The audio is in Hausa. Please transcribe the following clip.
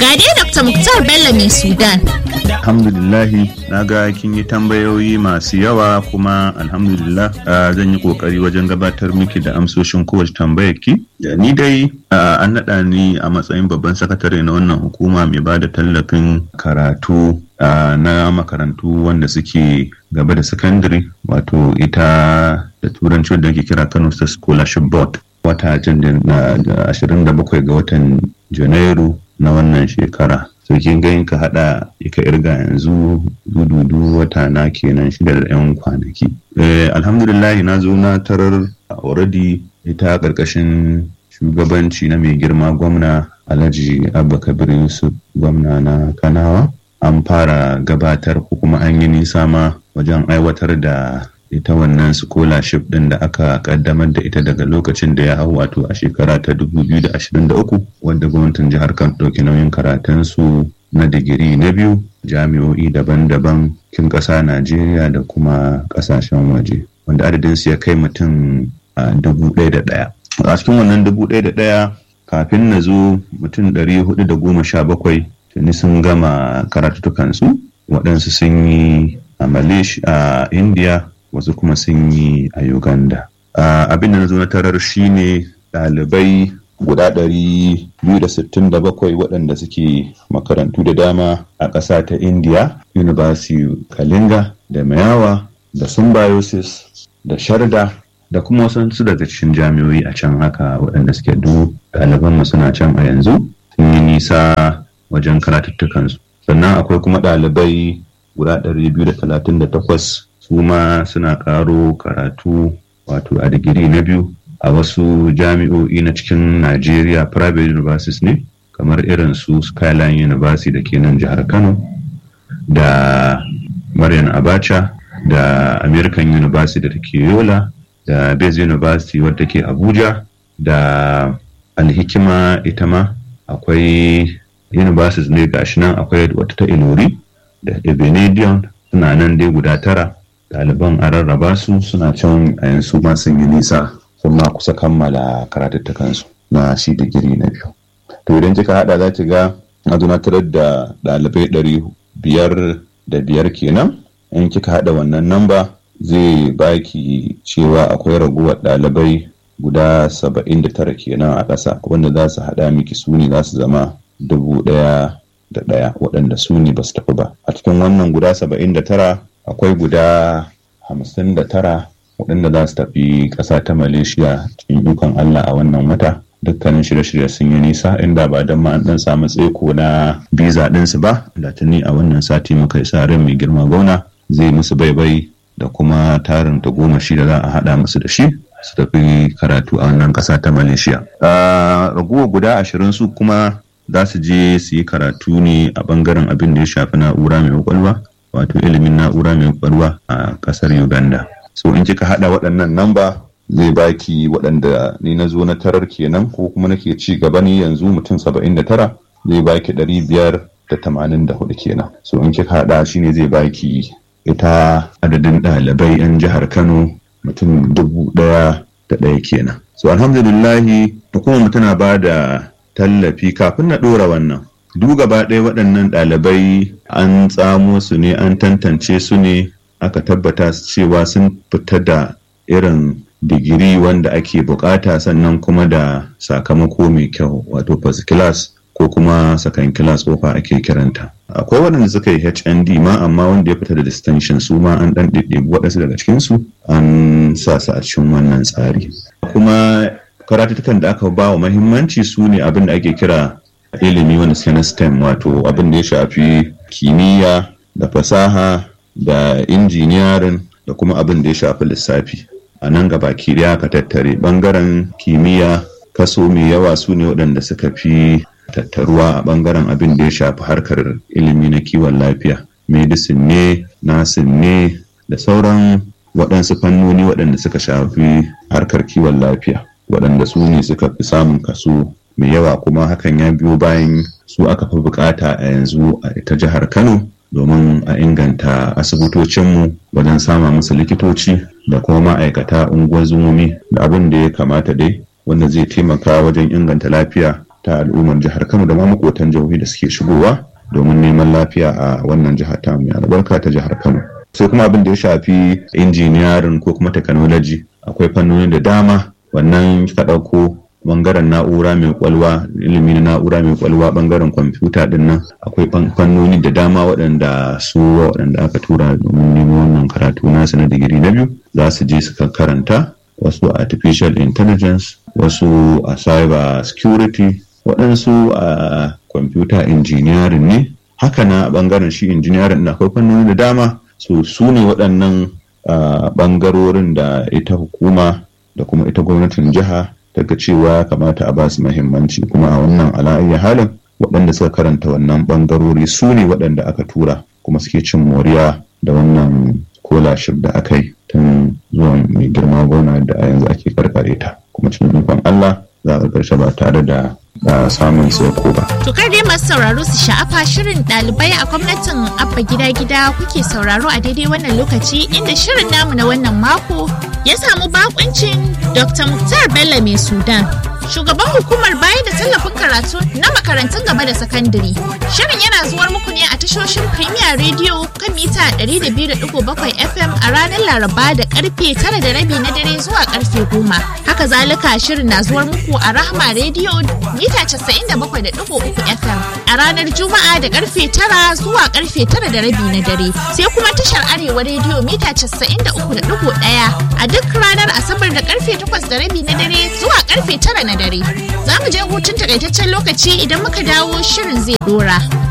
Ga dai Dr. Muktar Bello mai Sudan. alhamdulillahi na ga kin yi tambayoyi masu yawa kuma alhamdulillah ah, zan yi kokari wajen gabatar miki da amsoshin kowace tambayar ki Da ni dai ah, an naɗa ni a matsayin babban sakatare na wannan hukuma mai ba da tallafin karatu ah, na makarantu wanda suke gaba da sakandare wato ita da turanci wanda ake kira kano state scholarship board wata jan na 27 ga watan janairu na wannan shekara so kin ga in ka hada ka irga yanzu dududu wata na kenan shida da yan kwanaki eh, alhamdulillah na zo na tarar already ita karkashin shugabanci na mai girma gwamna alhaji abba kabir yusuf gwamna na kanawa an fara gabatar ko kuma an yi nisa ma wajen aiwatar da ita wannan scholarship din da aka kaddamar da ita daga lokacin da ya hau wato a shekara ta 2023 wanda gwamnatin jihar kan ɗauki nauyin karatunsu na digiri na biyu jami'o'i daban-daban kin ƙasa najeriya da kuma ƙasashen waje wanda adadinsu ya kai mutum a dubu ɗaya da ɗaya a cikin wannan dubu ɗaya da ɗaya kafin na zo mutum ɗari hudu da goma sha bakwai tuni sun gama karatutukansu waɗansu sun yi a malaysia a india wasu kuma sun yi a uganda abin da na zo na tarar shine ɗalibai guda 267 waɗanda suke makarantu da dama a ƙasa ta india university kalinga da mayawa da symbiosis da sharda da kuma wasu daga cikin jami'oi a can haka waɗanda suke du ɗaliban suna can a yanzu sun yi nisa wajen karatuttukansu sannan akwai kuma ɗalibai guda 238 su ma suna karo karatu wato a digiri na biyu a wasu jami'o'i na cikin Najeriya private universities ne kamar irin su Skyline University da ke nan jihar Kano da Maryam Abacha da American University da ke Yola da Bez University wadda ke Abuja da Alhikima ita ma akwai universities ne gashi nan akwai wata ta Ilori da Ebenedion suna nan dai guda tara ɗaliban a rarraba su suna can a yanzu ma sun yi nisa sun ma kusa kammala karatuttukansu na shi digiri na biyu to idan kika hada za ki ga a tarar da ɗalibai ɗari biyar da biyar kenan in kika hada wannan namba zai baki cewa akwai raguwar ɗalibai guda saba'in da tara kenan a ƙasa wanda za su haɗa miki su ne za su zama dubu ɗaya da ɗaya waɗanda su ne ba su tafi ba a cikin wannan guda saba'in da tara akwai guda hamsin da tara waɗanda za su tafi ƙasa ta malaysia cikin ikon allah a wannan wata dukkanin shirye-shirye sun yi nisa inda ba don ma an ɗan samu tseko na biza ɗinsu ba da tuni a wannan sati muka yi sa ran mai girma gona zai musu baibai da kuma tarin ta goma shi da za a haɗa musu da shi su tafi karatu a wannan ƙasa ta malaysia raguwa guda ashirin su kuma za su je su yi karatu ne a ɓangaren abin da ya shafi na'ura mai kwakwalwa wato ilimin na'ura mai kwakwalwa a kasar uganda so in kika hada waɗannan namba zai baki waɗanda ni na zo na tarar kenan ko kuma nake ci gaba ni yanzu mutum saba'in da tara zai baki ɗari biyar da tamanin da hudu kenan so in kika hada shine zai baki ita adadin ɗalibai 'yan jihar kano mutum dubu ɗaya da ɗaya kenan so alhamdulillahi hukumar tana ba da tallafi kafin na ɗora wannan duk gaba ɗaya waɗannan ɗalibai an tsamo su ne an tantance su ne aka tabbata cewa sun fita da irin digiri wanda ake bukata sannan kuma da sakamako mai kyau wato first class ko kuma second class kofa ake kiranta akwai waɗanda suka yi hnd ma amma wanda ya fita da distinction su ma an ɗan ɗiɗɗebi waɗansu daga cikinsu an sa su a cikin wannan tsari kuma karatutukan da aka ba wa mahimmanci su ne abin da ake kira ilimi wanda suke na STEM wato abin da ya shafi kimiyya da fasaha da injiniyarin da kuma abin da ya shafi lissafi a nan gaba kiriya ka tattare bangaren kimiyya kaso mai yawa su ne waɗanda suka fi tattaruwa a bangaren abin da ya shafi harkar ilimi na kiwon lafiya medicine ne nasin ne da sauran waɗansu fannoni waɗanda suka shafi harkar kiwon lafiya waɗanda su ne suka fi samun kaso mai yawa kuma hakan ya biyo bayan su aka fi bukata a yanzu a ita jihar kano domin a inganta asibitocinmu wajen sama musu likitoci da kuma ma'aikata unguwar zumomi da abin da ya kamata dai wanda zai taimaka wajen inganta lafiya ta al'ummar jihar kano da ma makotan jihohi da suke shigowa domin neman lafiya a wannan jihar ta mai albarka ta jihar kano sai kuma abin da ya shafi injiniyarin ko kuma technology akwai fannoni da dama wannan ka ɗauko bangaren na'ura mai kwalwa ilimi na na'ura mai kwalwa bangaren kwamfuta din nan akwai fannoni da dama waɗanda su waɗanda aka tura domin neman wannan karatu nasu na digiri na biyu za su je su karanta wasu artificial intelligence wasu a cyber security waɗansu a computer engineering ne haka na bangaren shi engineering akwai fannoni da dama so su ne waɗannan bangarorin da ita hukuma da kuma ita gwamnatin jiha daga cewa kamata a basu mahimmanci kuma a wannan ala'ayyar halin waɗanda suka karanta wannan bangarori su ne waɗanda aka tura kuma suke cin moriya da wannan kolashir da aka yi tun zuwa mai girma gona da a yanzu ake karkare ta kuma cikin ikon Allah za a karshe ba tare da samun sauko ba. To kar dai masu sauraro su sha'afa shirin ɗalibai a gwamnatin abba gida gida kuke sauraro a daidai wannan lokaci inda shirin namu na wannan mako ya samu bakuncin Dr. Muktar Bello mai Sudan. Shugaban hukumar bayar da tallafin karatu na makarantun gaba da sakandare. Shirin yana zuwar muku ne a tashoshin Premier Radio kan mita 200.7 FM a ranar Laraba da karfe 9 da rabi na dare zuwa karfe 10. Haka zalika shirin na zuwar muku a Rahma Radio mita 97.3 FM a ranar Juma'a da karfe 9 zuwa karfe 9 da rabi na dare. Sai kuma tashar Arewa Radio mita 93.1 a duk ranar Asabar da karfe 8 da rabi na dare zuwa karfe 9 na dare. Za mu je hutun takaitaccen lokaci idan muka dawo shirin zai dora.